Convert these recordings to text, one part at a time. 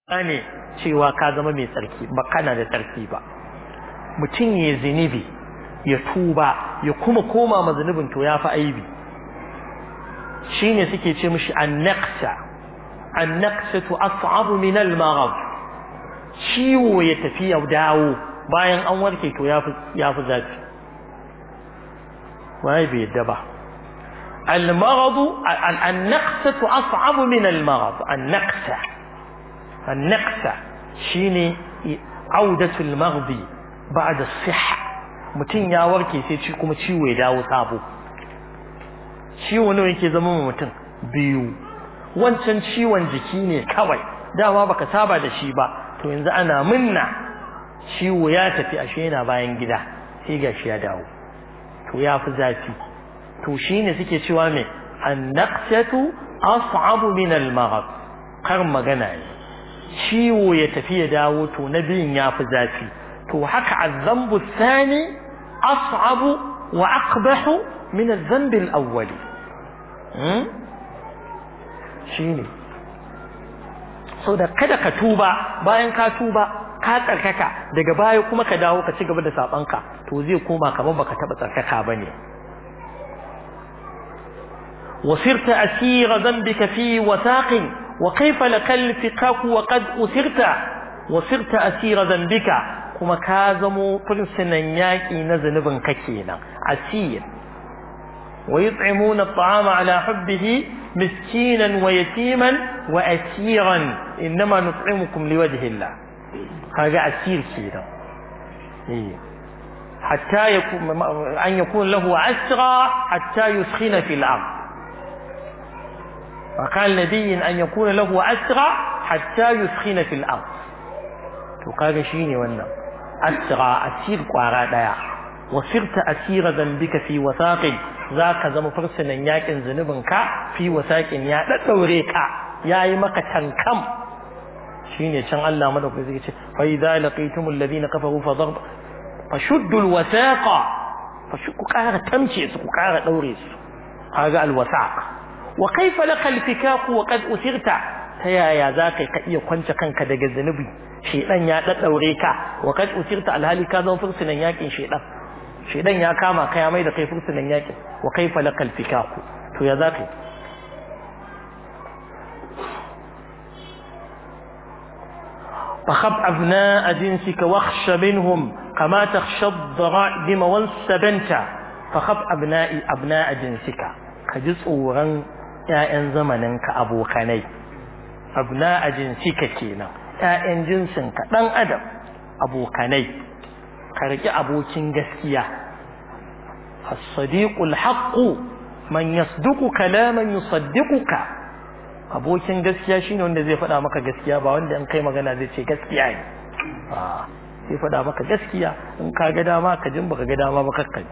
ne cewa ka zama mai tsarki ba kana da tsarki ba mutum ya zinibi ya tuba ya kuma koma ma zunubin to ya fi aibi shine suke ce mishi annaqsa annaqsatu as'abu min al-maghrib ciwo ya tafi ya dawo bayan an warke to ya fi ya fi zafi wai bai yadda ba المرض النقصة أصعب من المرض النقصة النقصة شيني عودة المرض بعد الصحة mutum ya warke sai ci kuma ciwo ya dawo sabo ciwo nawa yake zama mutum biyu wancan ciwon jiki ne kawai dama baka saba da shi ba to yanzu ana minna ciwo ya tafi ashe yana bayan gida sai gashi ya dawo to ya fi zafi to shine suke cewa me annaqsatu as'abu min al-maghrib kar magana ne ciwo ya tafi ya dawo to na biyun ya fi zafi to haka azambu thani as'abu wa aqbahu min adh-dhanb al-awwal hmm shine so da kada ka tuba bayan ka tuba ka tsarkaka daga baya kuma ka dawo ka ci gaba da sabanka to zai koma kamar baka taba tsarkaka bane وصرت أسير ذنبك في وثاق وكيف لك الفقاك وقد أسرت وصرت أسير ذنبك كما كازموا فرسنا ياكي نزنبن ككينا أسير ويطعمون الطعام على حبه مسكينا ويتيما وأسيرا إنما نطعمكم لوجه الله هذا أسير كينا إيه. حتى يكون أن يكون له أسرى حتى يسخن في الأرض وقال نبي أن يكون له أسرى حتى يسخن في الأرض وقال شيني وانا أسرى أسير قارا ديا وصرت أسير ذنبك في وثاق ذاك زم فرسنا ياكن ذنبك في وثاق يا تدوريك يا يمك تنكم شيني شان الله مدوك زي فإذا لقيتم الذين كفروا فضرب فشدوا الوثاق فشكوا قارا تمشي سكوا قارا دوريس هذا الوثاق wa kaifa laka alfikaku wa qad usirta ta yaya zaka ka iya kwance kanka daga zanubi shedan ya daddaure ka wa qad usirta alhali ka zama fursunan yakin shedan shedan ya kama ka ya mai da kai fursunan yakin wa kaifa laka alfikaku to ya zaka فخب أبناء جنسك واخش منهم كما تخشى الضرائب والسبنت فخب أبناء أبناء جنسك كجزء ورن ‘ya'yan zamaninka abokanai, abna a jinsika kenan, ‘ya'yan jinsinka ɗan adam abokanai, ka riƙi abokin gaskiya. As-sadiqul haqqu man yasduqu kalaman yusaddiquka abokin gaskiya shine wanda zai faɗa maka gaskiya ba wanda in kai magana zai ce gaskiya ne zai faɗa maka gaskiya in ka ga dama ka jin baka ga dama ba kakkai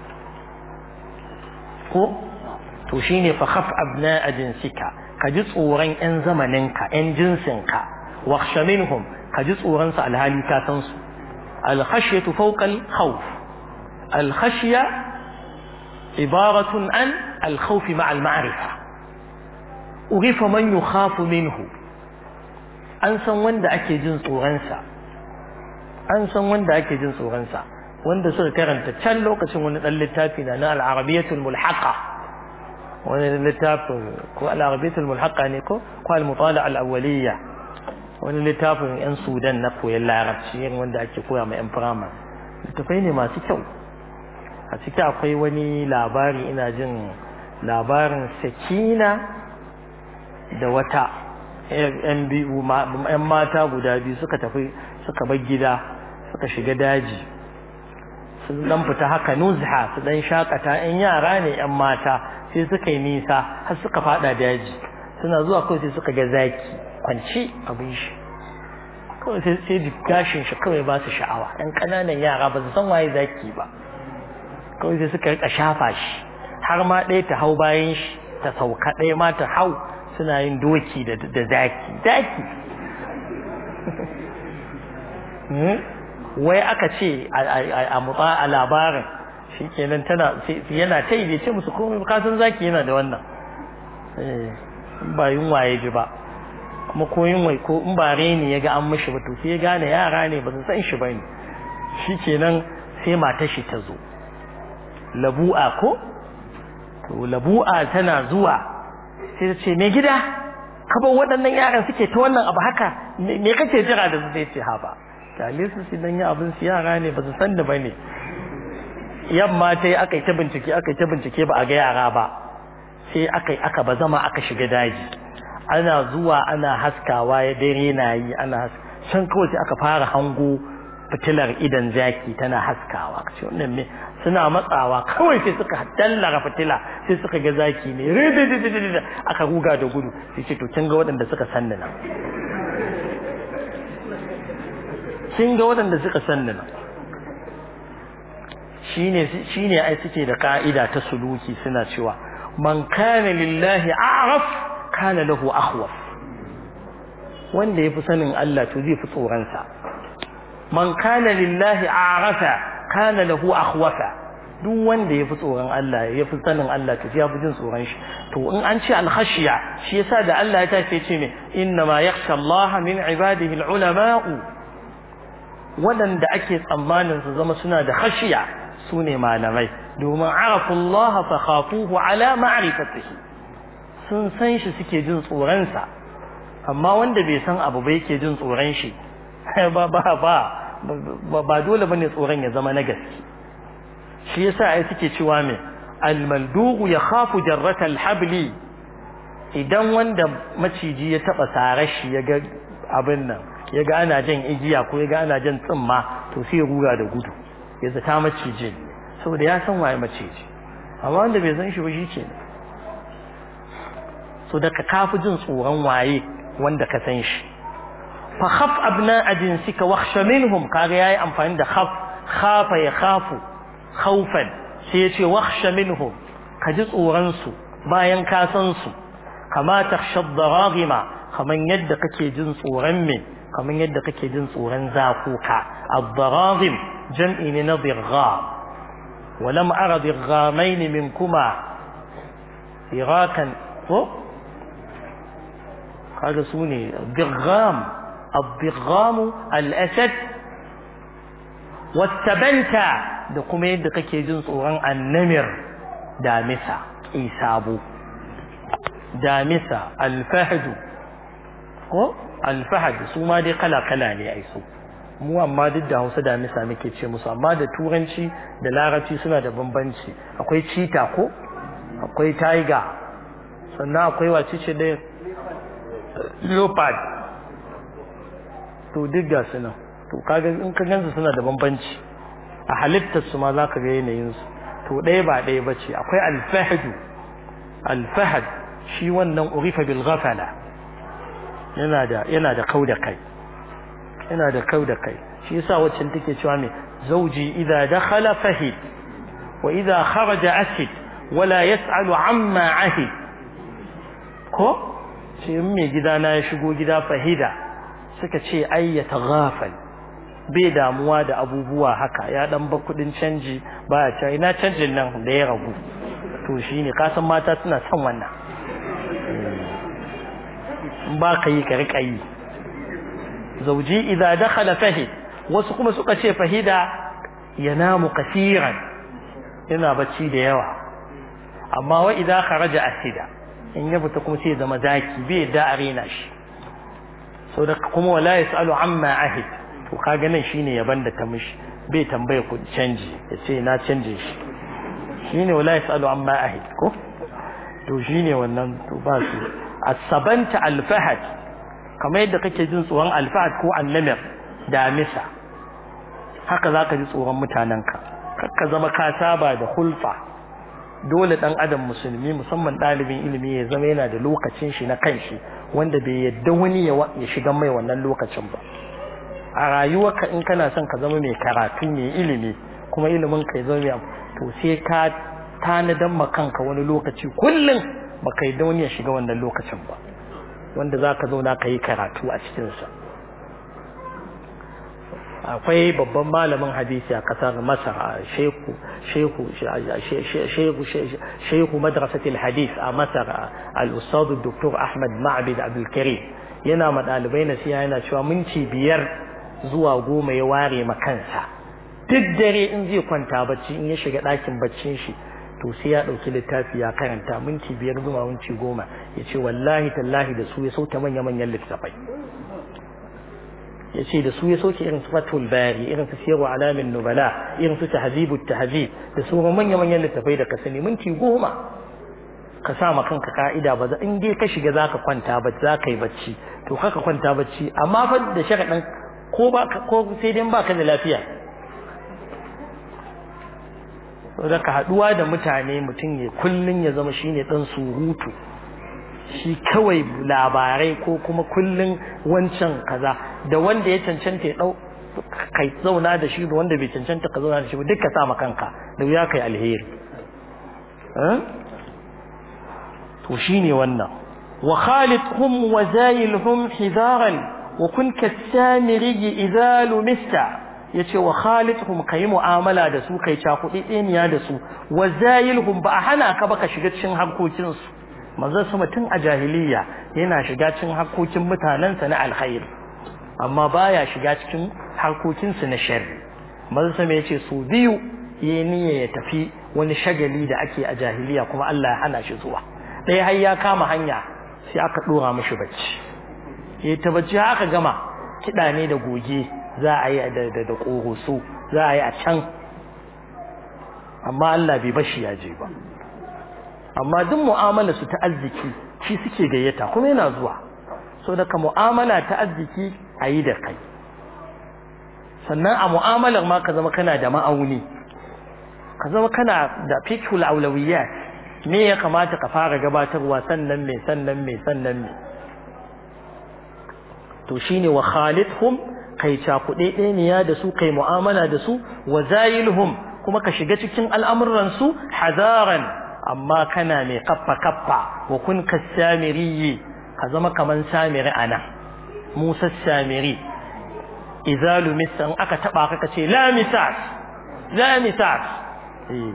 ko to shine fa khaf abna jinsika ka ji tsoron yan zamaninka yan jinsinka wakhsha minhum ka ji tsoron su alhali ka san su al khashyatu fawqa al khawf al khashya ibaratun an al khawf ma'a al ma'rifa urifa man yukhafu minhu an san wanda ake jin tsoron sa an san wanda ake jin tsoron sa wanda suka karanta can lokacin wani dan littafi na na al-arabiyatul mulhaqa wani littafin ko al'arabitul mulhaqa ne ko ko al-mutala al-awwaliyya wani littafin yan sudan na koyon larabci yin wanda ake koya ma yan firama littafai ne masu kyau a ciki akwai wani labari ina jin labarin sakina da wata yan biyu yan mata guda biyu suka tafi suka bar gida suka shiga daji sun dan fita haka nuzha su dan shakata yan yara ne yan mata sai suka yi nisa har suka fada daji suna zuwa kawai sai suka ga zaki kwanci abin shi kawai sai sai gashin shi kawai ba su sha'awa ɗan ƙananan yara ba su san waye zaki ba kawai sai suka rika shafa shi har ma ɗaya ta hau bayan shi ta sauka ɗaya ma ta hau suna yin doki da zaki zaki wai aka ce a mutsa a labarin shi kenan tana yana ta yi ce musu komai kasan zaki yana da wannan ba yunwa ya ji ba makoyin wai ko in ba reni ya ga an mishi ba to sai ya gane yara ne ba su san shi ba ne shi kenan sai matar shi ta zo labu'a ko to labu'a tana zuwa sai ta ce me gida kaban waɗannan yaran suke ta wannan abu haka me kake jira da su sai ce ha ba kyale su su dan yi abin su yara ne ba su san da ba ne yamma ta yi aka yi ta bincike aka yi ta bincike ba a ga yara ba sai aka yi aka bazama aka shiga daji ana zuwa ana haskawa ya dare na yi ana can kawai sai aka fara hango fitilar idan zaki tana haskawa ce wannan me suna matsawa kawai sai suka dallara fitila sai suka ga zaki ne rididididid aka ruga da gudu sai ce to kin ga waɗanda suka sanni nan kin ga waɗanda suka sanni nan shine shine ai suke da ka'ida ta suluki suna cewa man kana lillahi a'raf kana lahu akhwaf wanda yafi sanin Allah to zai fi tsoron sa man kana lillahi a'rafa kana lahu akhwafa duk wanda yafi tsoron Allah yafi sanin Allah to ya fi jin tsoron shi to in an ce al-khashiya shi yasa da Allah ya tace ce ne inna ma yakhsha Allah min ibadihi al-ulama'u wadanda ake tsammanin su zama suna da khashiya sune malamai domin arafu Allah fa khafuhu ala ma'rifatihi sun san shi suke jin tsoron sa amma wanda bai san abu ba yake jin tsoron shi ba ba ba ba dole bane tsoron ya zama na gaske shi yasa ai suke cewa me al-maldugu yakhafu jarrata al-habli idan wanda maciji ya taba sarar shi ya ga abin nan ya ga ana jan igiya ko ya ga ana jan tsimma to sai ya rura da gudu ya zata maciji saboda ya san waye maciji amma wanda bai san shi ba shi ce so da ka kafi jin tsoron waye wanda ka san shi fa khaf abna'a jinsika wakhsha minhum kaga yayi amfani da khaf khafa ya khafu khawfan sai ya ce wakhsha minhum ka ji tsoron su bayan ka san su kama takhsha ad-daragima kaman yadda kake jin tsoron me kaman yadda kake jin tsoron zakuka ad-daragim jam'i ne na dirgha ولم أرى ضغامين منكما فراكا هذا سوني ضغام الضغام الأسد والتبنت da kuma yadda kake jin tsoron annamir damisa isabu damisa alfahadu ko alfahad su ma dai kala kala ne ai su mu amma duk da Hausa damisa muke ce musu amma da turanci da larabci suna da bambanci akwai cheetah ko akwai tiger sannan akwai wace ce da leopard to duk ga su nan to kaga in ka gansu suna da bambanci a halittar su ma zaka ga yanayin su to ɗaya ba ɗaya bace akwai alfahadu alfahad shi wannan urifa bil ghafala yana da yana da kauda kai yana da kauda kai shi yasa waccan take cewa me zauji idza dakhala fahid wa idza kharaja asid wala yas'alu amma ahid ko ce mai gida na ya shigo gida fahida suka ce ai ya taghafal bai damuwa da abubuwa haka ya dan ba kudin canji ba ya ina canjin nan da ya ragu to shine kasan mata suna son wannan ba ka yi ka rika yi zauji idza dakhala fahid wasu kuma suka ce fahida yanamu kaseeran yana bacci da yawa amma wa idza kharaja asida in ya fita kuma sai zama zaki bai da arena shi so da kuma wala yasalu amma ahid to kaga nan shine yaban da ta mishi bai tambaya ku canji yace na canje shi shine wala yasalu amma ahid ko to shine wannan to ba su asabanta alfahad kamar yadda kake jin tsoron alfahad ko annamir da misa haka zaka ji tsoron mutanenka kakka zama ka saba da hulfa dole dan adam musulmi musamman dalibin ilimi ya zama yana da lokacin shi na kanshi wanda bai yadda wani ya shiga mai wannan lokacin ba a rayuwarka in kana son ka zama mai karatu mai ilimi kuma ilimin ka ya zama mai to sai ka tanadan ma kanka wani lokaci kullum baka yadda wani ya shiga wannan lokacin ba wanda zaka zauna ka yi karatu a cikinsa akwai babban malamin hadisi a kasar masar shehu shehu shehu shehu madrasatil hadis a masar al-ustad dr ahmad ma'bid abdul karim yana ma ɗalibai nasiha yana cewa minti biyar zuwa goma ya ware ma kansa duk dare in zai kwanta bacci in ya shiga ɗakin baccin shi to sai ya ɗauki littafi ya karanta minti biyar zuwa minti goma ya ce wallahi tallahi da su ya sauke manya-manyan littafai ya ce da su ya sauke irin su fatul bari irin su siyarwa alamin nubala irin su tahzibu tahzib da sauran manya-manyan littafai da ka sani minti goma ka sa ma kanka ka'ida ba za in dai ka shiga zaka kwanta ba za ka yi bacci to kaka kwanta bacci amma fa da sharaɗin ko ba ko sai dai ba ka da lafiya saboda ka haɗuwa da mutane mutum ya kullun ya zama shine dan surutu shi kawai labarai ko kuma kullun wancan kaza da wanda ya cancanta ya dau kai zauna da shi da wanda bai cancanta ka zauna da shi ba duk ka sa kanka da wuya kai alheri to shine wannan wa khalidhum wa zayilhum hidaran wa kun kasamiri idza lumista yace wa khalidhum kai mu'amala da su kai cakudi ɗeniya da su wa zayilhum ba a hana ka ba ka shiga cikin harkokin su manzon su mutum a jahiliya yana shiga cikin harkokin mutanensa na alkhair amma baya shiga cikin harkokin su na sharri manzon sa yace su biyu yayi niyya ya tafi wani shagali da ake a jahiliya kuma Allah ya hana shi zuwa ɗaya har ya kama hanya sai aka ɗora mashi bacci ya ta bacci haka gama kiɗa ne da goge za a yi da da ƙoroso za a yi a can amma Allah bai bashi ya je ba amma duk mu'amala su ta arziki shi suke gayyata kuma yana zuwa so daga mu'amala ta arziki a yi da kai sannan a mu'amalar ma ka zama kana da ma'auni ka zama kana da fiqhul aulawiyat me ya kamata ka fara gabatarwa sannan me sannan me sannan me to shine wa khalidhum kai cakuɗe ɗeniya da su kai mu'amala da su wa zayilhum kuma ka shiga cikin al'amuran su hadaran amma kana mai kaffa kaffa wa kun kasamiri ka zama kaman samiri ana Musa samiri idza lumisa aka taba ka ce la misas la misas eh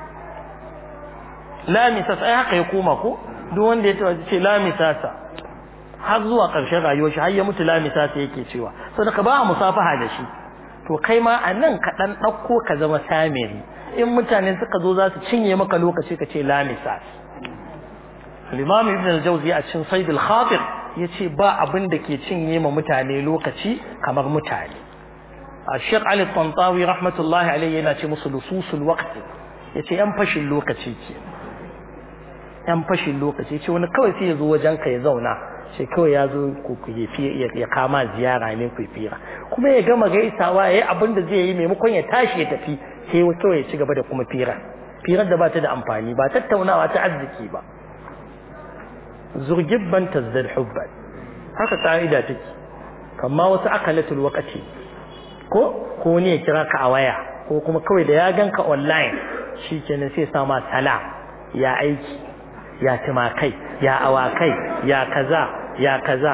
lamisas ai haka ya koma ko duk wanda ya taba ce lamisasa har zuwa ƙarshen rayuwar shi har ya mutu lamisasa yake cewa saboda ka ba a musafaha da shi to kai ma a nan ka ɗan ɗauko ka zama samiri in mutane suka zo za su cinye maka lokaci ka ce lamisas Imam Ibn al-Jawzi a cikin Said al-Khatir yace ba abin da ke cinye ma mutane lokaci kamar mutane a Sheikh Ali Tantawi rahmatullahi alayhi yana ce musu lususul waqti yace yan fashin lokaci ke yan fashin lokaci ce wani kawai sai ya zo wajen ka ya zauna sai kawai ya zo ku ya kama ziyara ne ku fira kuma ya gama gaisawa ya yi abin da zai yi maimakon ya tashi ya tafi sai kawai ya ci gaba da kuma fira firar da ba ta da amfani ba tattaunawa ta arziki ba zurgibban tazdad hubban haka ka'ida take kamma wasu akalatul waqti ko ko ne ya kira ka a waya ko kuma kawai da ya ganka online shikenan sai sa ma salam ya aiki ya timakai ya awakai ya kaza ya kaza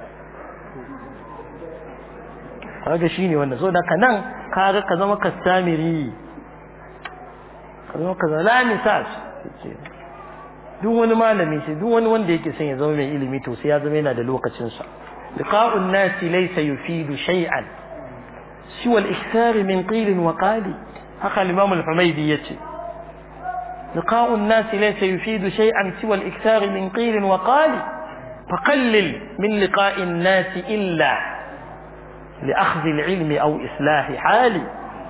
kaga shine wannan so da kanan kaga ka zama kastamiri ka zama kaza la misas duk wani malami shi duk wani wanda yake son ya zama mai ilimi to sai ya zama yana da lokacin sa liqa'un nasi laysa yufidu shay'an siwa al-ikthar min qil wa qali haka al-imam al-humaydi yace لقاء الناس ليس يفيد شيئا سوى الإكثار من قيل وقال فقلل من لقاء الناس إلا لأخذ العلم أو إصلاح حالي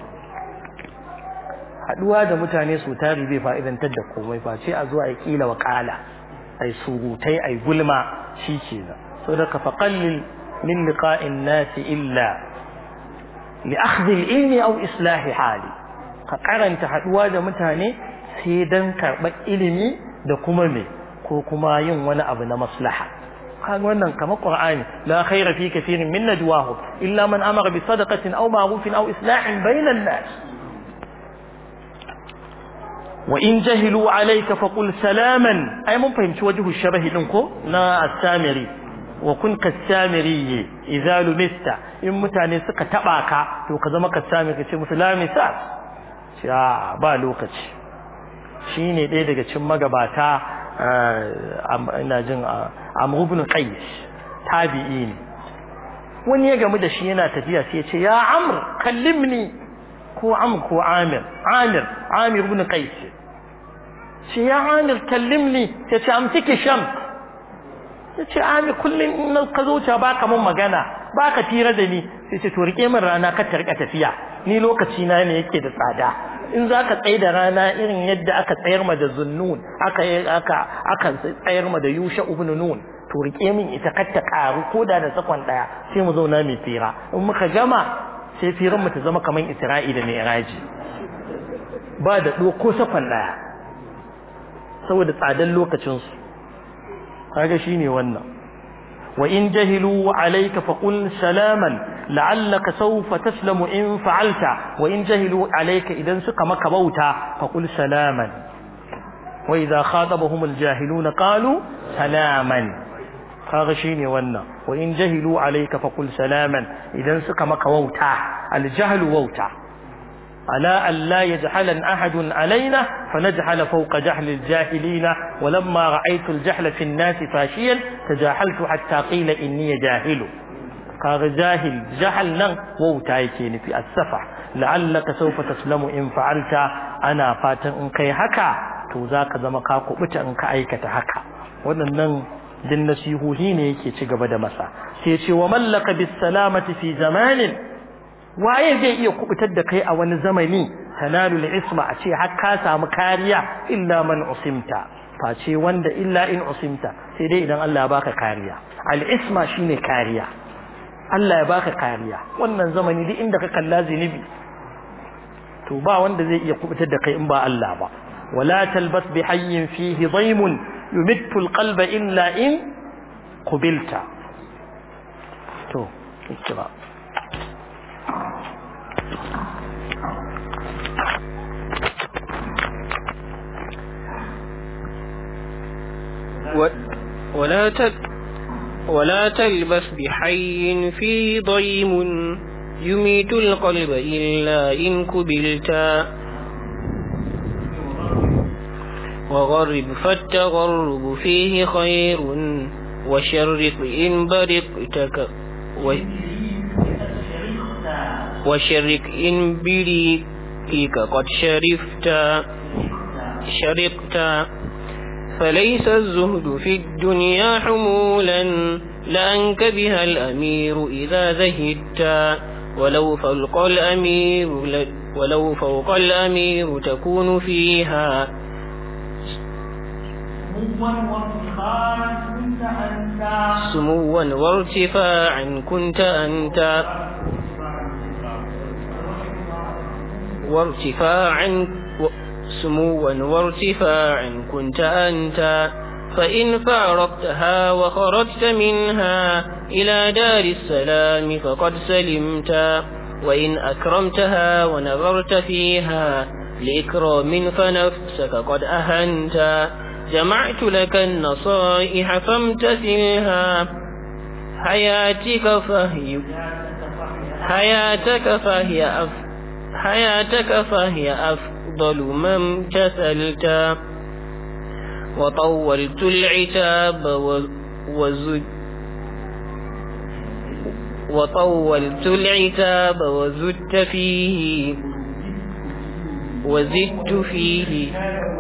haɗuwa da mutane su tari bai fa'idantar da komai ba ce a zuwa a ƙila wa ƙala ai surutai ai gulma shi ke nan so da ka faƙallil min liqa'in nasi illa li akhdhi ilmi aw islahi hali ka karanta haɗuwa da mutane sai dan karɓar ilimi da kuma me ko kuma yin wani abu na maslaha kaga wannan kamar qur'ani la khayra fi kathirin min najwahum illa man amara bi sadaqatin aw ma'rufin aw islahin bainan nas wa in jahilu alayka faqul salaman ai mun fahimci wajhu shabahi din ko na as-samiri wa kun kas-samiri idza lumista in mutane suka taba ka to ka zama kas-samiri ce musu la misas ba lokaci shi ne ɗaya daga cin magabata ina jin amru ibn qais tabi'i ne wani ya gamu da shi yana tafiya sai ya ce ya amr kallimni ko amr ko amir amir amir ibn qais ce ya amir kallimni ya ce amsiki sham ya ce amir kullum in ka zo ta baka mun magana baka tira da ni sai ce to rike min rana ka ta rika tafiya ni lokaci na ne yake da tsada in za ka tsaye da rana irin yadda aka tsayar ma da zunnun aka aka aka tsayar ma da yusha ibn nun to rike min ita kar ta karu ko da da sakon daya sai mu zauna mai fira in muka gama sai firan mu ta zama kaman isra'i da mi'raji ba da do ko sakon daya saboda tsadan lokacin su kaga shine wannan wa in jahilu alayka faqul salaman la'allaka sawfa taslamu in fa'alta wa in jahilu alayka idan suka maka bauta faqul salaman wa idha khatabahum aljahiluna qalu salaman kaga shine wannan wa in jahilu alayka faqul salaman idan suka maka wauta aljahlu wauta ala an la yajhalan ahadun alaina fanajhala fawqa jahli aljahilina walamma ra'aytu aljahla fi an-nas fashiyan tajahaltu hatta qila inni jahilu kaga jahil jahal nan wauta yake nufi as-safa la'allaka sawfa taslamu in fa'alta ana fatan in kai haka to zaka zama ka kubuta in ka aikata haka waɗannan din nasihuhi ne yake ci gaba da masa sai ce wa mallaka bis salamati fi zamanin waye zai iya kubutar da kai a wani zamani tanalul isma a ce har ka samu kariya illa man usimta face wanda illa in usimta sai dai idan Allah ya baka kariya al isma shine kariya Allah ya baka kariya wannan zamani duk inda ka kalla zinubi to ba wanda zai iya kubutar da kai in ba Allah ba wala talbas bi hayyin fihi daymun yumittu alqalba illa in qubilta to ikra ولا تل ولا تلبس بحي فيه ضيم يميت القلب إلا إن كبلتا وغرب فالتغرب فيه خير وشرق إن برقتك و وشرق إن بريقك قد شرفت شرقت فليس الزهد في الدنيا حمولا لأنك بها الأمير إذا زهدت ولو فوق الأمير ولو فوق الأمير تكون فيها سموا وارتفاعا كنت أنت وارتفاعا سموا وارتفاعا كنت أنت فإن فارقتها وخرجت منها إلى دار السلام فقد سلمت وإن أكرمتها ونظرت فيها لإكرام فنفسك قد أهنت جمعت لك النصائح فامتثلها حياتك فهي حياتك فهي أف حياتك فهي أفضل ما امتثلت وطولت العتاب وزد وطولت العتاب وزدت فيه وزدت فيه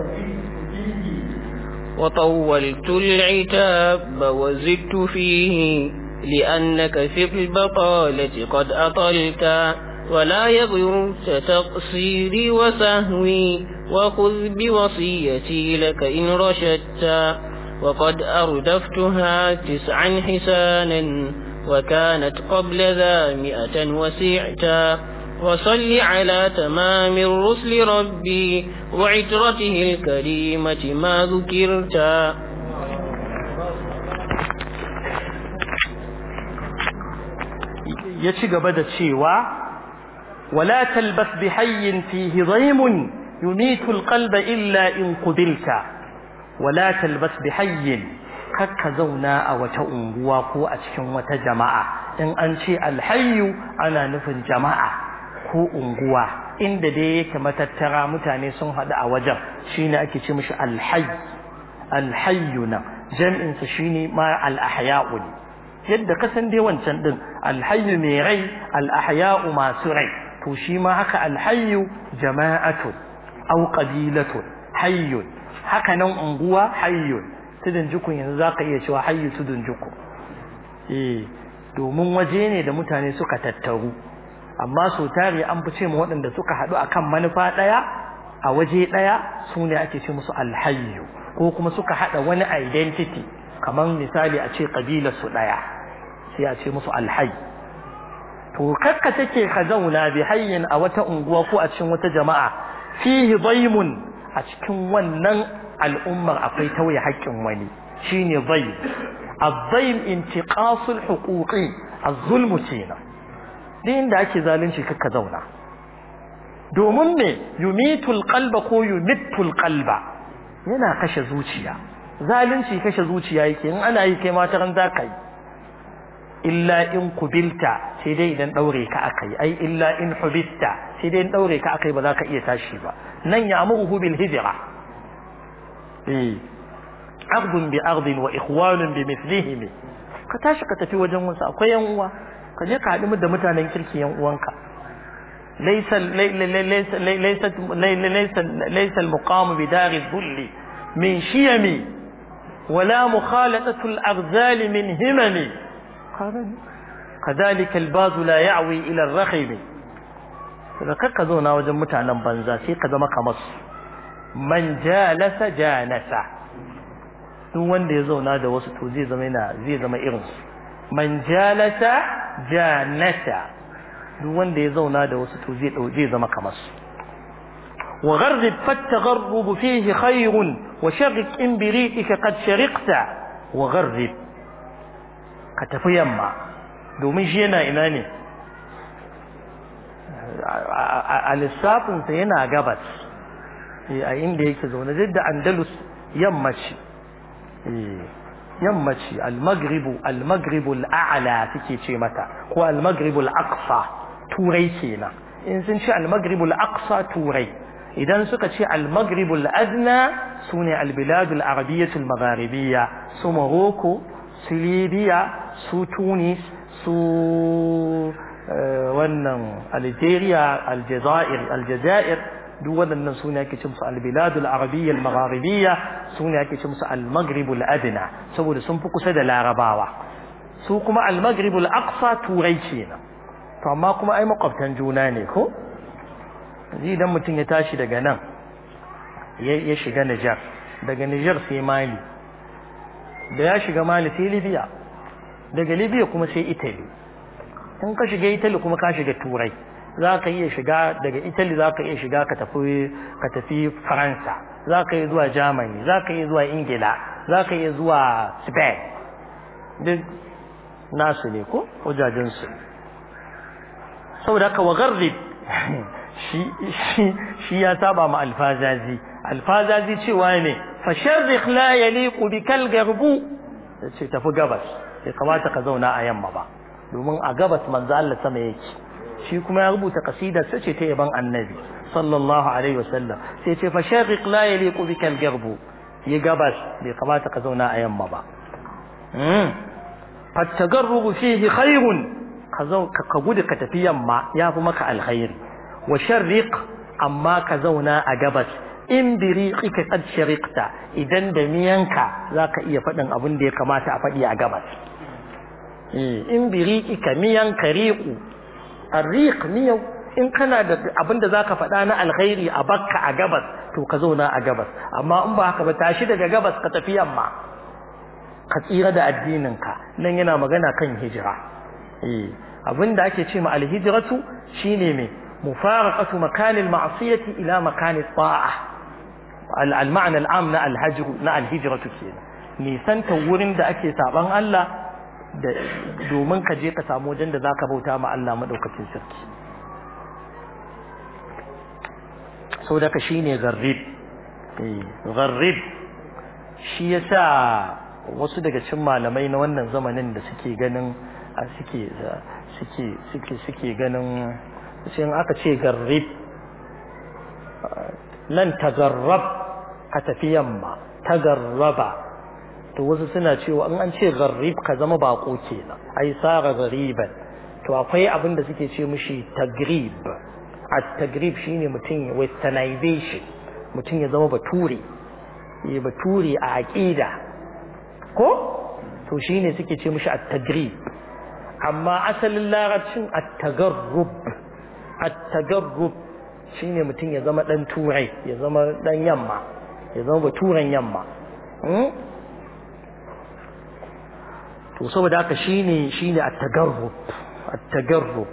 وطولت العتاب وزدت فيه لأنك في البطالة قد أطلت ولا يغرك تقصيري وسهوي وخذ بوصيتي لك إن رشدت وقد أردفتها تسعا حسانا وكانت قبل ذا مئة وسعتا وصل على تمام الرسل ربي وعترته الكريمة ما ذكرتا ya ci gaba da cewa wala talbas bi hayyin fihi dhaymun yumitu alqalba illa in qubilta wala talbas bi hayyin kakka zauna a wata unguwa ko a cikin wata jama'a in an ce alhayyu ana nufin jama'a ko unguwa inda dai yake matattara mutane sun haɗu a wajen shine ake ce mishi alhayy alhayyu na jam'insa shine ma al-ahya'u yadda ka san dai wancan din alhayyu mai rai al-ahya'u masu rai to shi ma haka alhayyu jama'atun aw qabilatun hayyun haka nan unguwa hayyun tudun jukun yanzu zaka iya cewa hayyu tudun jukun eh domin waje ne da mutane suka tattaru amma so tare an fi ce mu waɗanda suka haɗu akan manufa ɗaya a waje ɗaya su ne ake ce musu alhayyu ko kuma suka haɗa wani identity kamar misali a ce ƙabilar su ɗaya sai a ce musu alhayyu to kakka take ka zauna bi hayyin a wata unguwa ko a cikin wata jama'a fihi daymun a cikin wannan al'ummar akwai tauye haƙƙin wani shine daym الضيم انتقاص الحقوق الظلم kenan duk inda ake zalunci kakka zauna domin me yumitul qalba ko yumittul qalba yana kashe zuciya zalunci kashe zuciya yake in ana yi kai mata ran zaka yi illa in kubilta sai dai idan daure ka akai ai illa in hubitta sai dai in daure ka akai ba za ka iya tashi ba nan ya amuru bil hijra eh ardun bi ardin wa ikhwanun bi mithlihim ka tashi ka tafi wajen wasu akwai yan uwa ka je ka haɗu da mutanen kirki yan uwanka laysa laysa laysa laysa laysa al-muqam bi dar al-dhull min shiyami ولا مخالطة الأغزال من همم كذلك الباز لا يعوي إلى الرخم فكك زونا وجن متعنا بنزا سي كذا كمس من جالس جانس duk wanda ya zauna da wasu to zai zama yana zai zama irin su man jalasa janata duk wanda ya zauna da wasu to zai zai zama kamar su wa gharrib fatagharrub fihi khayrun wa sharrik in bi ri'ika qad shariqta wa gharrib ka tafi yamma domin shi yana ina ne a lissafinsa yana gabas a inda yake zaune duk da andalus yammaci yammaci al-maghribu al-maghribu al-a'la suke ce mata ko al-maghribu al-aqsa turai kenan in sun ce al-maghribu al-aqsa turai idan suka ce al-maghribu al-adna sune al-bilad al-arabiyyah al-magharibiyya su Morocco su Libya su Tunis su wannan Algeria Aljazair Aljazair duk waɗannan sune ake ce musu al-bilad al-arabiyya al-magharibiyya sune ake ce musu al-maghrib al-adna saboda sun fi kusa da larabawa su kuma al-maghrib al-aqsa turai kenan to amma kuma ai makwabtan juna ne ko idan mutum ya tashi daga nan ya shiga Niger daga Niger sai Mali da ya shiga Mali sai Libya daga Libya kuma sai Italy in ka shiga Italy kuma ka shiga Turai za ka iya shiga daga Italy za ka iya shiga ka tafi ka tafi Faransa za ka iya zuwa Germany za ka iya zuwa Ingila za ka iya zuwa Spain duk nasu ne ko wajajen su saboda haka wa garrib shi shi shi ya saba ma alfazazi alfazazi cewa ne fa sharriq la yaliqu bikal garbu yace tafi gabas bai kamata ka zauna a yamma ba domin a gabas manzo Allah sama yake shi kuma ya rubuta kasidar sa ce ta yaban annabi sallallahu alaihi wasallam sai ce fa sharriq la yaliqu bikal garbu yi gabas bai kamata ka zauna a yamma ba fattagarrubu fihi khairun ka gudu ka tafi yamma ya fi maka alkhairi wa sharriq amma ka zauna a gabas in biriqika qad shariqta idan da miyanka zaka iya faɗin abin da ya kamata a faɗi a gabas in biriqika miyanka riqu arriq miyau in kana da abin da zaka faɗa na alkhairi a bakka a gabas to ka zauna a gabas amma in ba haka ba tashi daga gabas ka tafi yamma ka tsira da addininka nan yana magana kan hijira eh abinda ake ce ma alhijratu shine me mufaraqatu makanil ma'siyati ila makanit ta'a al-ma'na al-am na al-hajr na al-hijratu kenan nisan ta wurin da ake saban Allah da domin ka je ka samu wajen da zaka bauta ma Allah madaukakin sarki saboda ka shine gharrib eh gharrib shi yasa wasu daga cikin malamai na wannan zamanin da suke ganin suke suke suke suke ganin sai aka ce garrib nan tagarrab ka tafi yamma tagarraba to wasu suna cewa in an ce gharib ka zama bako kenan ai sara ghariban to akwai abin da suke ce mishi tagrib at-tagrib shine mutum westernization mutum ya zama bature ya bature a aqida ko to shine suke ce mishi at-tagrib amma asalin larabcin at-tagarrub at-tagarrub shine mutum ya zama dan turai ya zama dan yamma ya zama baturen yamma to saboda haka shine shine at-tagarrub at-tagarrub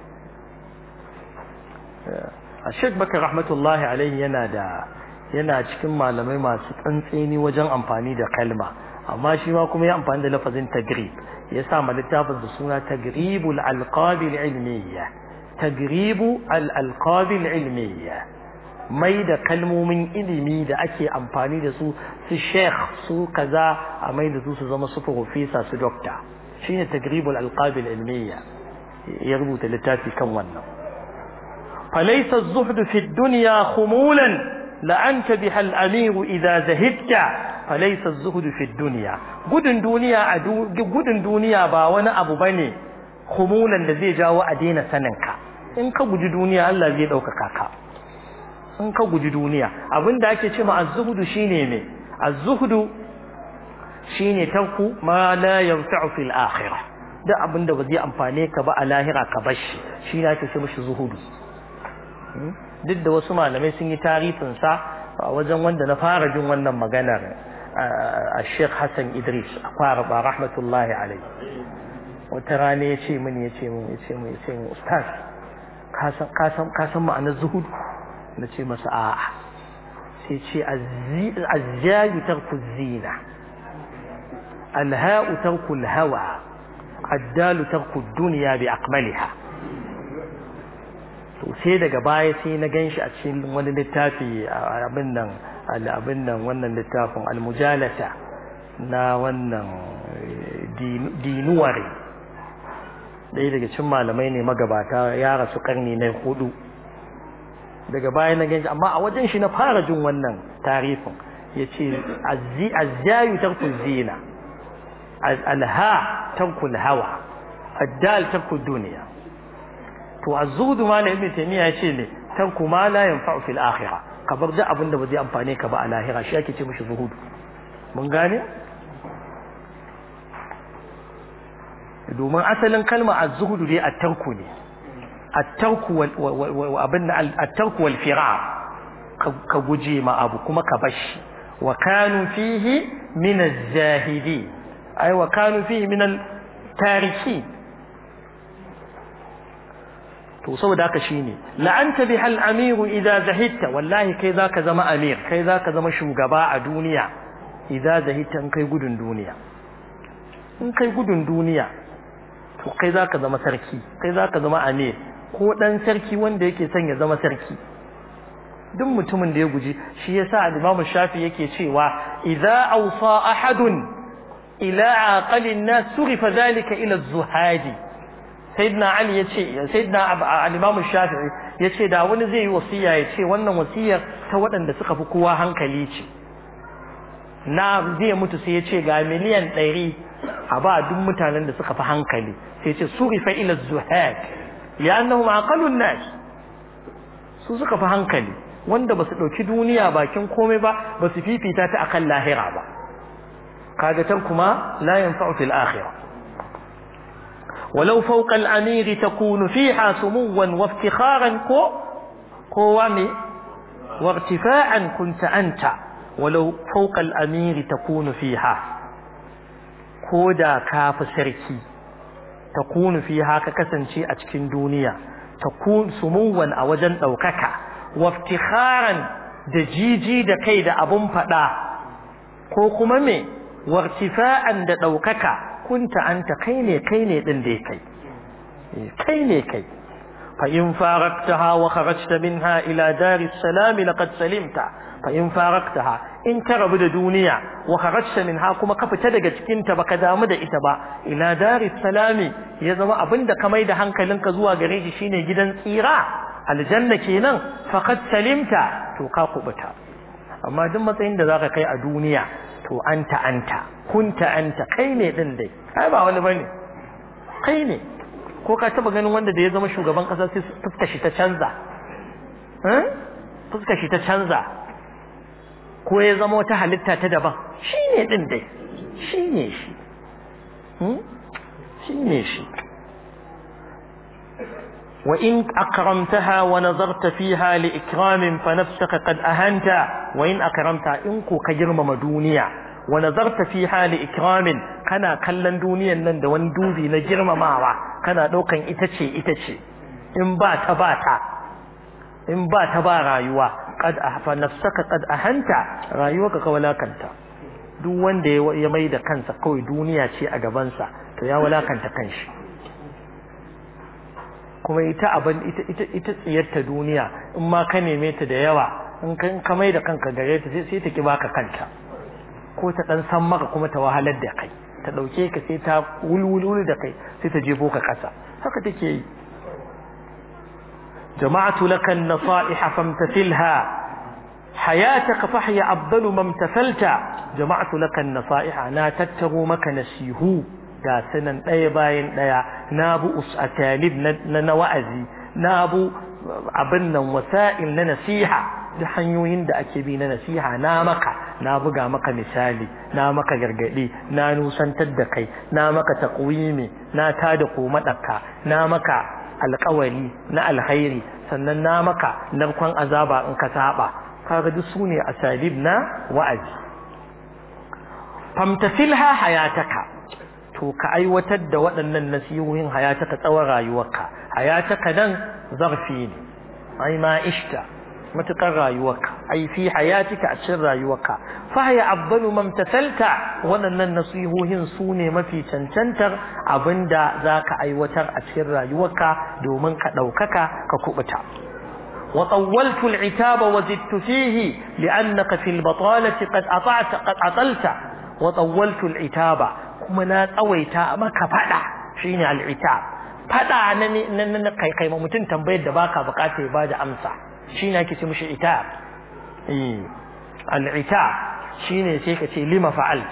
Sheikh Bakar rahmatullahi alaihi yana da yana cikin malamai masu tsantseni wajen amfani da kalma amma shi ma kuma ya amfani da lafazin tagrib ya sa ma littafin da suna tagribul alqabil ilmiyya tagribu al alqabil ilmiyya mai da kalmomin ilimi da ake amfani da su su sheikh su kaza a mai da su su zama su professor su doctor shine tagribul alqabil ilmiyya ya rubuta littafi kan wannan فليس الزهد في الدنيا خمولا لأنت بها الأمير إذا زهدت فليس الزهد في الدنيا gudun duniya a gudun duniya ba wani abu bane khumulan da zai jawo a daina saninka in ka guji duniya Allah zai ɗaukaka ka in ka guji duniya abinda ake ce ma az-zuhdu shine me az-zuhdu shine tarku ma la yanfa'u fil akhirah da abinda ba zai amfane ka ba a lahira ka bashi shine ake ce mishi zuhudu duk da wasu malamai sun yi tarihin sa a wajen wanda na fara jin wannan maganar a Sheikh Hassan Idris a fara ba rahmatullahi alai wata rana ya ce mini ya ce min ya ce min ya ce min ustaz ka san ma'anar zuhud na ce masa a'a sai ce azzayu tarku zina alha'u tarku alhawa addalu tarku dunya bi akmaliha to sai daga baya sai na ganshi a cikin wani littafi abin nan abin nan wannan littafin almujalata na wannan dinuware ɗaya daga cikin malamai ne magabata ya rasu karni na hudu daga baya na ganshi amma a wajen shi na fara jin wannan tarifin ya ce azzayu tarku zina alha tarku hawa addal tarku duniya to azzudu ma na ibn taymiya ya ce ne tarku ma la yanfa'u fil akhirah ka bar da abin da ba zai amfane ka ba a lahira shi ake ce mishi zuhudu mun gane domin asalin kalma az-zuhdu dai at-tarku ne at-tarku wal abin at-tarku wal firar ka guje ma abu kuma ka bashi wa kanu fihi min az-zahidi ay wa kanu fihi min al-tariki to saboda haka shine la'anta bihal amiru idza zahidta wallahi kai zaka zama amir kai zaka zama shugaba a duniya idza zahidta in kai gudun duniya in kai gudun duniya to kai zaka zama sarki kai zaka zama amir ko dan sarki wanda yake son ya zama sarki duk mutumin da ya guji shi yasa al-Imam Shafi yake cewa idza awsa ahadun ila aqalin nas surifa dhalika ila az-zuhadi sayyidina ali yace sayyidina al-imam shafi'i yace da wani zai yi wasiya yace wannan wasiyar ta waɗanda suka fi kowa hankali ce na zai mutu sai yace ga miliyan ɗari a ba duk mutanen da suka fi hankali sai yace surifa ila zuhad li'annahum aqalun nas su suka fi hankali wanda ba su ɗauki duniya bakin komai ba ba su fifita ta akan lahira ba kaga tan kuma la yanfa'u fil akhirah ولو فوق الأمير تكون فيها سموا وافتخارا كو قوامي وارتفاعا كنت أنت ولو فوق الأمير تكون فيها كودا كاف سركي تكون فيها ككسن شيء أتكن دنيا تكون سموا أوجن أوكك وافتخارا دجيجي دكيد أبن فدا ko kuma me wartifa'an da ɗaukaka kunta anta kai ne kai ne din da kai kai ne kai fa in faraqtaha wa kharajta minha ila daris salam laqad salimta fa in faraqtaha in ka rabu da duniya wa kharajta minha kuma ka fita daga cikin ta baka damu da ita ba ila daris salami ya zama abinda ka mai da hankalinka zuwa gare shi shine gidan tsira aljanna kenan faqad salimta to ka kubuta amma duk matsayin da zaka kai a duniya to anta anta kunta anta kai ne din dai ai ba wani bane kai ne ko ka taba ganin wanda da ya zama shugaban kasa sai fuskar shi ta canza eh fuskar shi ta canza ko ya zama wata halitta ta daban shi ne din dai shi ne shi shi ne shi وإن أكرمتها ونظرت فيها لإكرام فنفسك قد أهنت وإن أكرمتها إنكو كجرم دنيا ونظرت فيها لإكرام كان كلن دنيا نند واندوبي نجرم معوا كان دوكا إتشي إتشي إن بات باتا إن بات با رايوا قد فنفسك قد أهنت رايوك كولا كنت duk wanda ya mai da kansa kawai duniya ce a gabansa to ya walakanta kanshi kuma ita abin ita ita ita tsiyarta duniya in ma ka neme ta da yawa in ka ka mai da kanka gare ta sai sai ta ki baka kanta ko ta dan san maka kuma ta wahalar da kai ta dauke ka sai ta wulwulu da kai sai ta jefo ka kasa haka take yi jama'atu laka an-nasaiha famtathilha hayataka fahya afdalu ma imtathalta jama'atu laka an-nasaiha na tattaro maka nasihu ga sanan ɗaya bayan ɗaya na bu usatalib na na wa'azi na bu abin nan wasa'il na nasiha da hanyoyin da ake bi na nasiha na maka na buga maka misali na maka gargadi na nusantar da kai na maka taqwimi na tada komadaka na maka alƙawari na alkhairi sannan na maka narkon azaba in ka saba kaga duk sune asalib na wa'azi famtasilha hayataka to ka aiwatar da waɗannan nasihohin hayataka tsawon rayuwarka hayataka nan zarfi ne ai ma ishta matukar rayuwarka ai fi hayatika a cikin rayuwarka fa haya afdalu mamtathalta waɗannan nasihohin su ne mafi cancantar abinda zaka aiwatar a cikin rayuwarka domin ka ɗaukaka ka kubuta وطولت العتاب وزدت فيه لأنك في البطالة قد أطعت قد أطلت وطولت العتاب kuma na tsawaita maka fada shine al'itab fada na na kai kai mutum tambayar da baka bukata ya bada amsa shine ake ce mishi itab eh al'itab shine sai ka ce lima fa'alt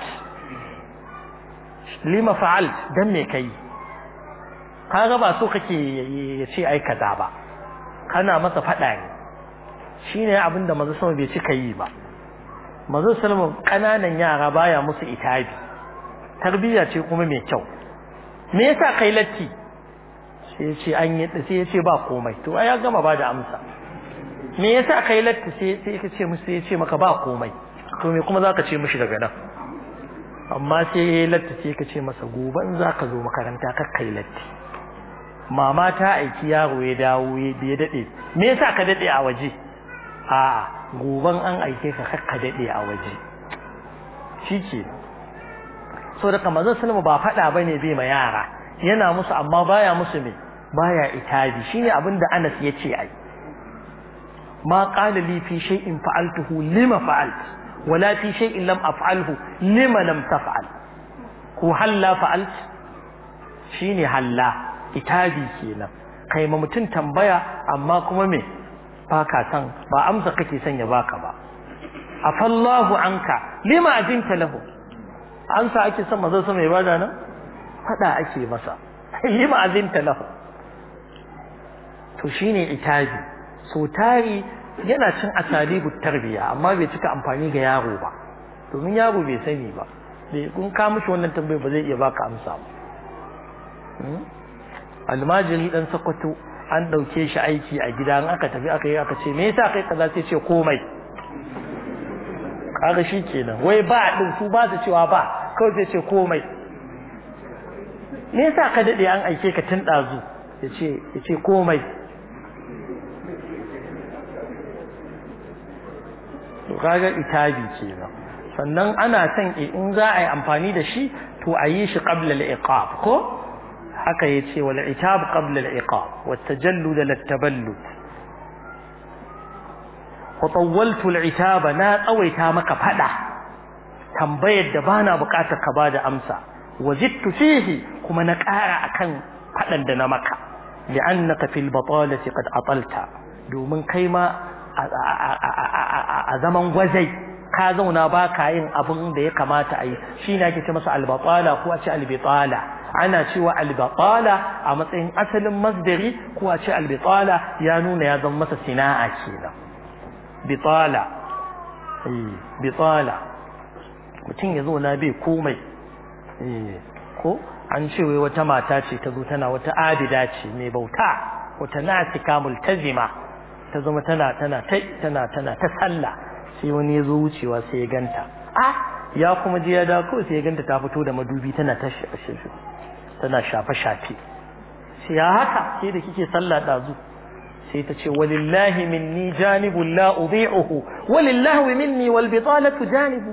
lima fa'alt dan me kai kaga ba so kake ya ce ai kaza ba kana masa fada ne shine abinda manzo sama bai cika yi ba manzo sallama kananan yara baya musu itabi tarbiyya ce kuma mai kyau me yasa kai latti sai yace an yi sai yace ba komai to ai ya gama ba da amsa me yasa kai latti sai sai ka ce musu yace maka ba komai to me kuma zaka ce mishi daga nan amma sai yayi latti sai ka ce masa gobe in zaka zo makaranta kar kai latti mama ta aiki yaro ya dawo ya dade me yasa ka dade a waje a'a goban an aike ka kar ka dade a waje shikenan so da kamar sallama ba faɗa bane bai ma yara yana musu amma baya musu me baya itabi shine abin da Anas ya ce ai ma qala li fi shay'in fa'altuhu lima fa'alt wala fi shay'in lam af'alhu lima lam taf'al ko halla fa'alt shine halla itabi kenan kai ma mutun tambaya amma kuma me baka san ba amsa kake son ya baka ba afallahu anka lima ajinta lahu an sa ake son mazan sama ya bada nan fada ake masa yi ma'azinta lahu to shine itabi so tari yana cin asalibu tarbiya amma bai cika amfani ga yaro ba domin yaro bai sani ba bai kun ka mishi wannan tambayar ba zai iya baka amsa ba almajiri dan sakwato an dauke shi aiki a gida an aka tafi aka yi aka ce me yasa kai kaza sai ce komai kaga shi kenan wai ba din su ba su cewa ba kawai sai ce komai me yasa ka dade an aike ka tun dazu yace yace komai to kaga itabi kenan sannan ana son in za a yi amfani da shi to a yi shi qabla al-iqab ko haka yace wal itab qabla al-iqab wat tajallud lat-taballud وطولت العتاب نا tsawaita maka fada tambayar da bana bukatar ka bada amsa wazidtu fihi kuma na ƙara akan fadan da na maka li'annaka fil batalati qad atalta domin kai ma a zaman gwazai ka zauna ba ka yin abin da ya kamata a yi shi ne ake ce masa albatala ko a ce albitala ana cewa albatala a matsayin asalin masdari ko a ce albitala ya nuna ya zama masa sina'a kenan bitala bitala mutum ya zauna bai komai ko an ce wai wata mata ce ta zo tana wata abida ce mai bauta wata nasika multazima ta zama tana tana ta tana tana ta sallah sai wani ya zo wucewa sai ya ganta ah ya kuma je ya dawo kawai sai ya ganta ta fito da madubi tana ta tana shafe shafe sai ya haka sai da kike sallah dazu sai ta ce walillahi minni janibun la udhi'uhu walillahi minni wal bitalatu janibu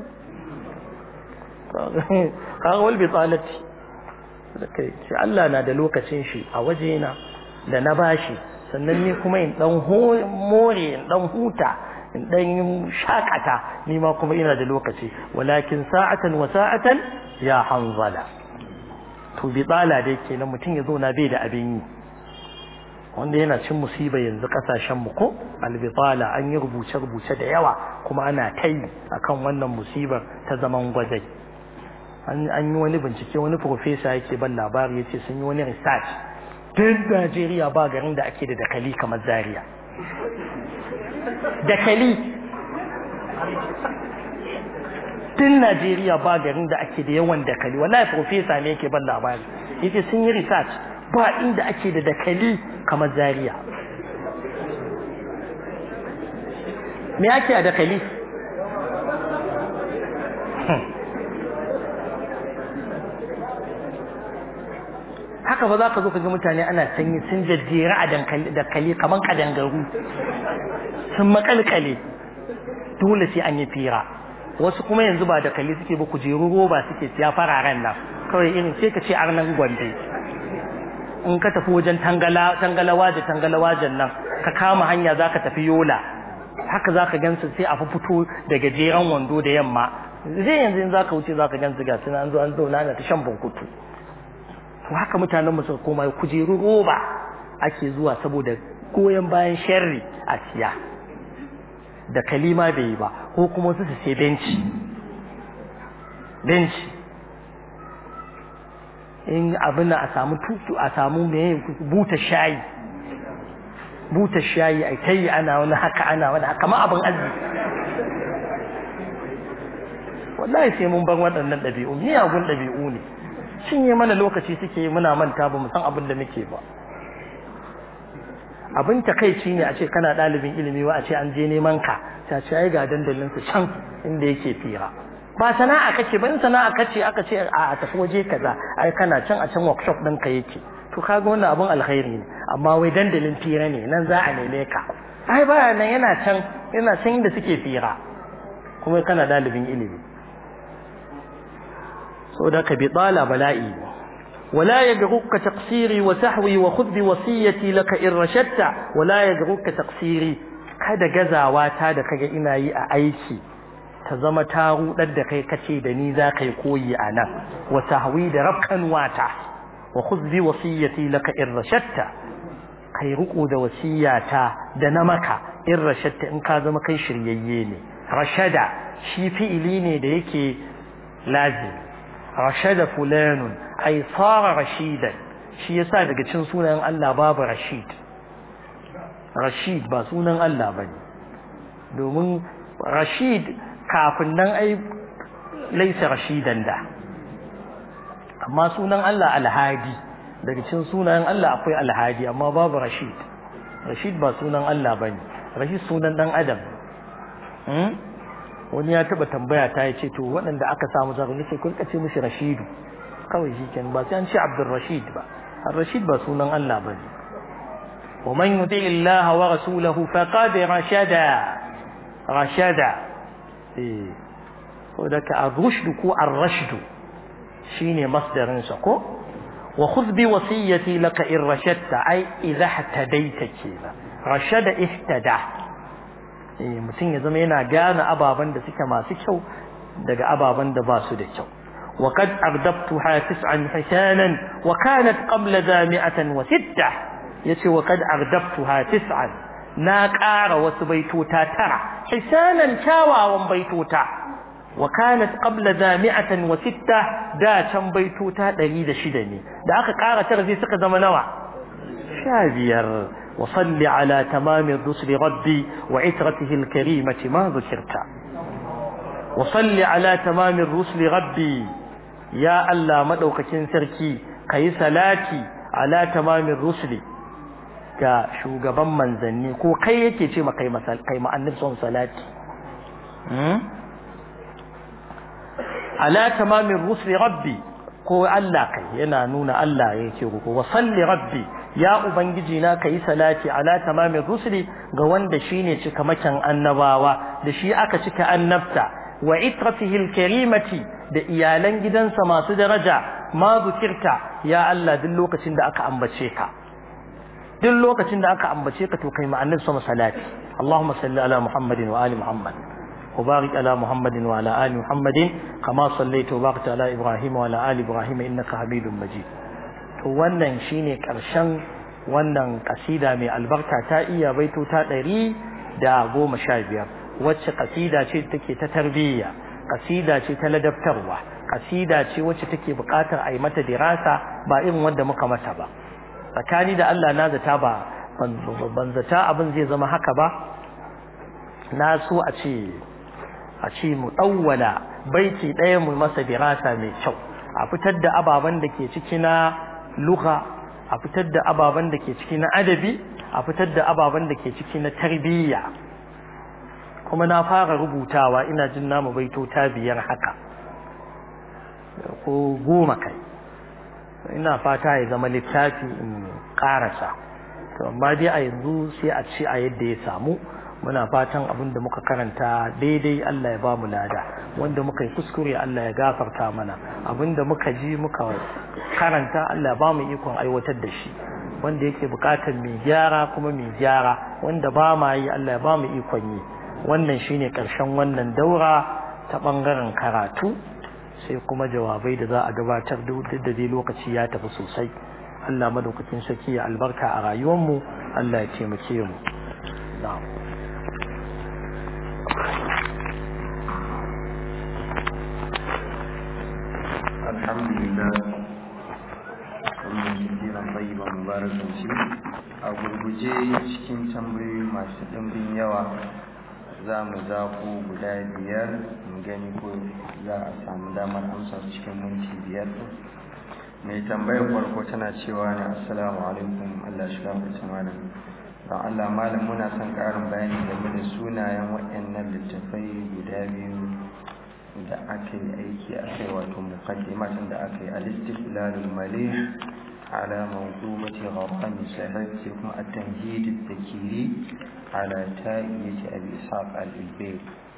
kaga wal bitalati kai ce Allah na da lokacin shi a wajena da na bashi sannan ni kuma in dan more in dan huta in dan shakata ni ma kuma ina da lokaci walakin sa'atan wa sa'atan ya hanzala to bi tsala dai kenan mutum ya zauna bai da abin yi wanda yana cin musiba yanzu kasashen mu ko albitala an yi rubuce rubuce da yawa kuma ana tai akan wannan musibar ta zaman gwajai an yi wani bincike wani profesa yake ban labari yace sun yi wani research duk Najeriya ba garin da ake da dakali kamar Zaria dakali tun Najeriya ba garin da ake da yawan dakali wallahi profesa ne yake ban labari yace sun yi research ba inda ake da dakali kamar Zaria me ake a dakali haka ba za ka zo ka ga mutane ana sanyi sun jajjera a dankali kamar kadangaru sun makalkale dole sai an yi fira wasu kuma yanzu ba dakali suke ba kujeru roba suke siya fararen nan kawai irin sai ka ce arnan gwande in ka tafi wajen tangala tangalawa da tangalawajen nan ka kama hanya za ka tafi yola haka za ka gansu sai a fito da gajeren wando da yamma zai yanzu in za ka wuce za ka gansu ga suna an zo an zauna ana ta shan bunkutu to haka mutanen mu suka koma kujeru roba ake zuwa saboda goyon bayan sharri a siya da kalima bai yi ba ko kuma su su sai benci benci in abin a samu tutu a samu mai buta shayi buta shayi a kai ana wani haka ana wani haka ma abin arziki wallahi sai mun bar waɗannan ɗabi'u miyagun ɗabi'u ne cinye mana lokaci suke muna manta ba mu san abin da muke ba abin takaici ne a ce kana ɗalibin ilimi wa a ce an je neman ka ta ce ai ga dandalin su can inda yake fira ba sana'a kace ban sana'a kace aka ce a tafi waje kaza ai kana can a can workshop ɗin ka yake to kaga wannan abin alkhairi ne amma wai dandalin fira ne nan za a neme ka ai baya nan yana can yana can inda suke fira kuma kana ɗalibin ilimi saboda ka bi tsala bala'i ولا يجرك تقصيري وسحوي وخذ بوصيتي لك إن رشدت ولا يجرك تقصيري kada gazawa da kaga ina yi a aiki ta zama ta rudar da kai kace da ni za kai koyi a nan wa sahwi da rafkan wata wa khudh bi wasiyati laka in rashatta kai ruku da wasiyata da na maka in rashatta in ka zama kai shiryayye ne rashada shi fi'ili ne da yake lazim rashada fulanun ay sara rashidan shi yasa daga cikin sunan Allah babu rashid rashid ba sunan Allah bane domin rashid kafin nan ai laisa rashidan da amma sunan Allah alhadi daga cikin sunan Allah akwai alhadi amma babu rashid rashid ba sunan Allah bane rashid sunan dan adam wani ya taba tambaya ta yace to waɗanda aka samu zaru ne sai kun kace mishi rashidu kawai shikenan ba sai an ce abdul rashid ba ar rashid ba sunan Allah bane wa man yuti Allah wa rasulahu faqad rashada rashada eh ko da ka ar-rushd ko ar-rashd shine masdarin sa ko wa khudh bi wasiyati laka in rashadta ay idha ihtadaita kila rashada ihtada mutum ya zama yana gane ababen da suke masu kyau daga ababen da ba su da kyau وقد أردبتها تسعا حسانا وكانت قبل ذا مئة وستة يتي وقد أردبتها تسعا na ƙara wasu baitota tara hisanan kyawawan baitota wa kanat qabla zami'atan wa sitta da can baitota 106 ne da aka ƙara tara sai suka zama nawa sha biyar wa salli ala tamamin rusuli rabbi wa itratihi alkarimati ma zukirta wa salli ala tamamin rusuli rabbi ya Allah madaukakin sarki kayi salati ala tamamin rusuli ga shugaban manzanni ko kai yake ce ma kai masal kai ma annabi son salati ala tamamin rusuli rabbi ko Allah kai yana nuna Allah yake ko wa salli rabbi ya ubangiji na kai salati ala tamamin rusuli ga wanda shine cikamakin annabawa da shi aka cika annabta wa itratihi alkarimati da iyalan gidansa masu daraja ma zukirta ya Allah duk lokacin da aka ambace ka duk lokacin da aka ambace ka to kai ma annabi sama salati Allahumma salli ala Muhammadin wa ali Muhammad wa barik ala Muhammadin wa ala ali Muhammadin kama sallaita wa barakta ala Ibrahim wa ala ali Ibrahim innaka Hamidum Majid to wannan shine karshen wannan kasida mai albarka ta iya baito ta ɗari da goma sha biyar wacce kasida ce take ta tarbiyya kasida ce ta ladabtarwa kasida ce wacce take buƙatar a yi mata dirasa ba irin wanda muka mata ba tsakani da Allah na zata ba ban zata abin zai zama haka ba na so a ce a ce mu ɗauwala baiti ɗaya mu masa dirasa mai kyau a fitar da ababen da ke ciki na lugha a fitar da ababen da ke ciki na adabi a fitar da ababen da ke ciki na tarbiyya kuma na fara rubutawa ina jin namu baito ta biyar haka ko goma kai ina fata ya zama littafi in karasa to amma dai a yanzu sai a ce a yadda ya samu muna fatan abin da muka karanta daidai Allah ya ba mu lada wanda muka yi kuskure Allah ya gafarta mana abin da muka ji muka karanta Allah ya ba mu ikon aiwatar da shi wanda yake bukatar mai gyara kuma mai gyara wanda ba ma yi Allah ya ba mu ikon yi wannan shine karshen wannan daura ta bangaren karatu sai kuma jawabai da za a gabatar duk da dai lokaci ya tafi sosai Allah madaukakin sarki ya albarka a rayuwarmu Allah ya taimake mu na'am الحمد لله wannan jiran tsayiban mubarakan shi a gurguje cikin tambayoyi masu ɗimbin yawa za mu zaɓo guda biyar mu gani ko za a samu damar amsa cikin minti biyar mai tambayar farko tana cewa ne assalamu alaikum allah shi gafarta malam don allah malam muna son ƙarin bayani game da sunayen waɗannan littattafai guda biyu da aka yi aiki a kai wato mukaddimatin da aka yi al-istiqlalul malih ala mawdumati gharqan sahih sai kuma at-tamhid at-takiri ala ta'iyati abi ishaq al-ilbayr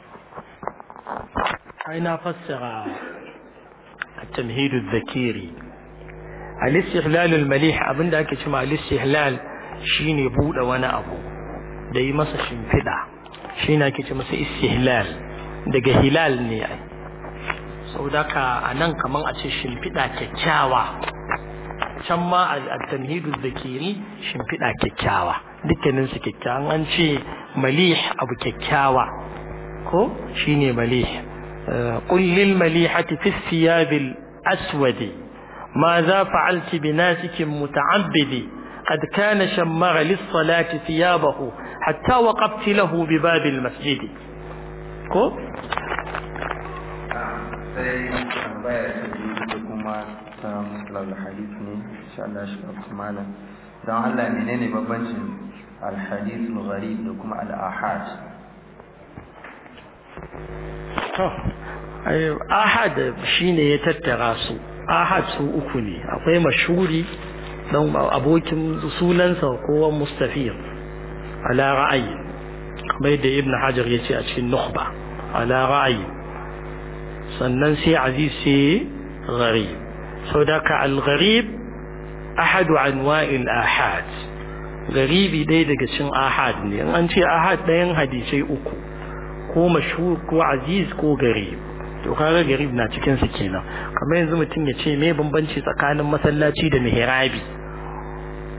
ai na fassara at-tamhid adh-dhakiri al-istihlal al-malih abinda ake cewa al-istihlal shine bude wani abu da yi masa shimfida shine ake ce masa istihlal daga hilal ne ai saboda a nan kaman a ce shimfiɗa kyakkyawa can ma a tamhidu zakiri shimfiɗa kyakkyawa dukkanin su kyakkyawan an ce malih abu kyakkyawa ko shine malih qul lil malihati fi thiyabil aswadi ماذا فعلت بناسك متعبدي قد كان شمر للصلاة ثيابه حتى وقفت له بباب المسجد ko sai tambaya ta biyu da kuma ta musular hadith ne insha Allah shi ɗauki malam don Allah menene bambancin alhadith gharib da kuma al-ahad to ahad shine ya tattara su ahad su uku ne akwai mashhuri dan abokin sunansa kowa mustafir ala ra'ayi kamar yadda ibn hajar ya ce a cikin nukhba ala ra'ayi sannan sai aziz sai gharib sau da ka al-gharib ahadu anwa'il ahad garibi ɗaya daga cikin ahad ne in an ce ahad ɗayan hadisai uku ko mashhur ko aziz ko garib to kaga garib na cikin su kenan kamar yanzu mutum ya ce me bambanci tsakanin masallaci da mihrabi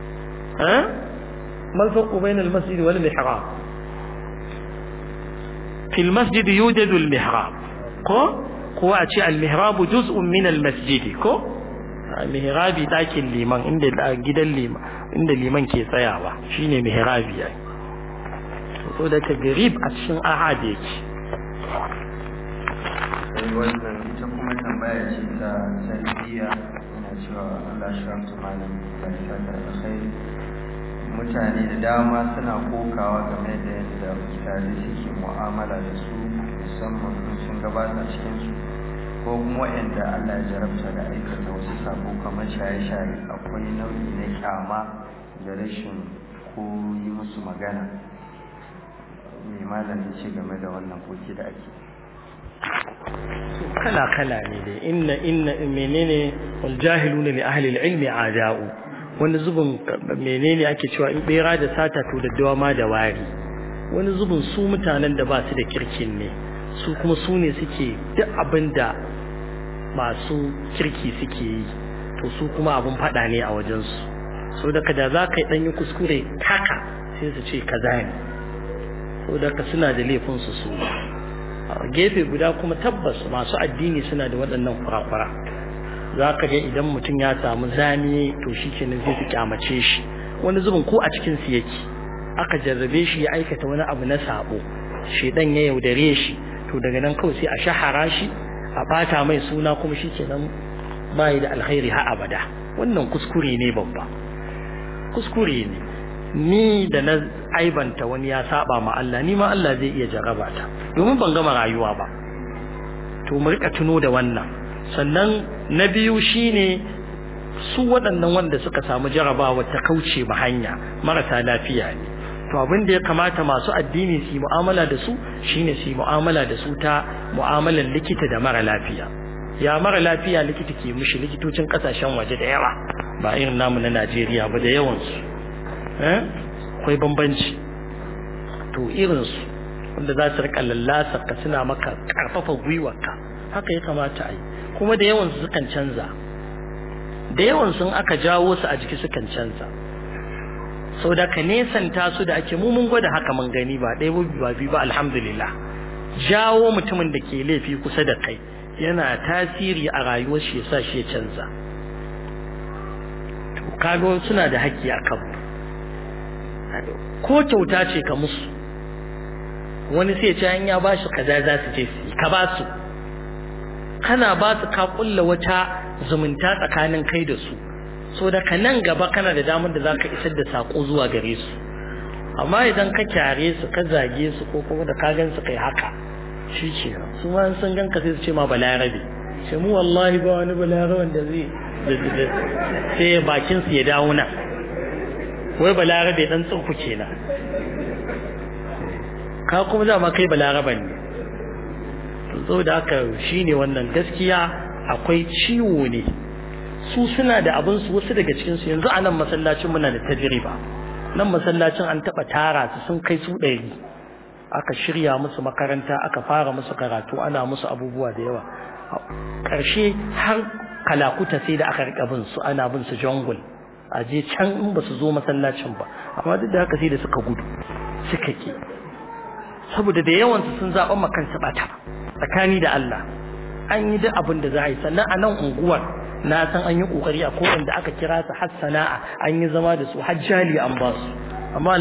eh mal farqu bayna al-masjid wal mihrab fil masjid yujadu al mihrab ko ko a ce al mihrab juz'un min al masjid ko mihrabi dakin liman inda gidan liman inda liman ke tsayawa shine mihrabi ai so da tagrib a cikin ahad yake sai wannan ita kuma tambaya ce ta tarbiyya ina cewa Allah shi ramta malam barka da alkhairi mutane da dama suna kokawa game da yadda mutane suke mu'amala da su musamman in sun gabata cikin su ko kuma waɗanda Allah ya jarabta da aikata wasu sabo kamar shaye-shaye akwai nau'i na kyama da rashin ko yi musu magana mai malam ya ce game da wannan koki da ake kala kala ne dai inna inna menene wal jahiluna li ahli al ilmi ada'u wani zubin menene ake cewa in bera da sata to daddawa ma da wari wani zubin su mutanen da ba su da kirkin ne su kuma su ne suke duk abin da masu kirki suke yi to su kuma abin fada ne a wajensu so da kada za ka yi ɗanyi kuskure haka sai su ce kaza ne so da ka suna da laifinsu su a gefe guda kuma tabbas masu addini suna da waɗannan kurakwara za ka ga idan mutum ya samu zane to shi kenan zai fi kyamace shi wani zubin ko a cikin su yake aka jarrabe shi ya aikata wani abu na sabo shedan ya yaudare shi to daga nan kawai sai a shahara shi a bata mai suna kuma shi kenan bai da alkhairi ha abada wannan kuskure ne babba kuskure ne ni da na aibanta wani ya saba ma Allah ni ma Allah zai iya jarraba ta domin ban gama rayuwa ba to mu rika tuno da wannan sannan na biyu shine su waɗannan wanda suka samu jarabawa ta kauce ma hanya marasa lafiya ne to abin da ya kamata masu addini su yi mu'amala da su shine su yi mu'amala da su ta mu'amalar likita da mara lafiya ya mara lafiya likita ke mushi likitocin kasashen waje da yawa ba irin namu na Najeriya ba da yawansu akwai bambanci to irinsu wanda za su rika lallasa ka suna maka karfafa gwiwarka haka ya kamata a yi kuma da yawansu sukan canza da yawansu aka jawo su a jiki sukan canza sau da ka nesanta su da ake mu mun gwada haka mun gani ba ɗaya ba biyu ba alhamdulillah jawo mutumin da ke laifi kusa da kai yana tasiri a rayuwar shi yasa shi ya canza to kaga suna da haƙƙi a kan ko kyauta ce ka musu wani sai ce an ya bashi kaza za su je su ka ba su kana ba su ka kulla wata zumunta tsakanin kai da su so da ka nan gaba kana da damar da zaka isar da sako zuwa gare su amma idan ka kyare su ka zage su ko kuma da ka gan su kai haka shi ke su ma sun gan ka sai su ce ma balarabe sai mu wallahi ba wani balaraben da zai sai bakin su ya dawo nan wai balarabe dan tsurku kenan ka kuma dama kai balaraban ne to da haka shine wannan gaskiya akwai ciwo ne su suna da abin su wasu daga cikin su yanzu a nan masallacin muna da tajriba nan masallacin an taba tara su sun kai su ɗari aka shirya musu makaranta aka fara musu karatu ana musu abubuwa da yawa ƙarshe har kalakuta sai da aka rika bin su ana bin su jungle a je can in ba su zo masallacin ba amma duk da haka sai da suka gudu suka ke saboda da yawan su sun zaɓa ma kansu bata tsakani da Allah an yi duk abin da za a yi sannan a nan unguwar na san an yi kokari a kowanne da aka kira su har sana'a an yi zama da su hajjali an ba su amma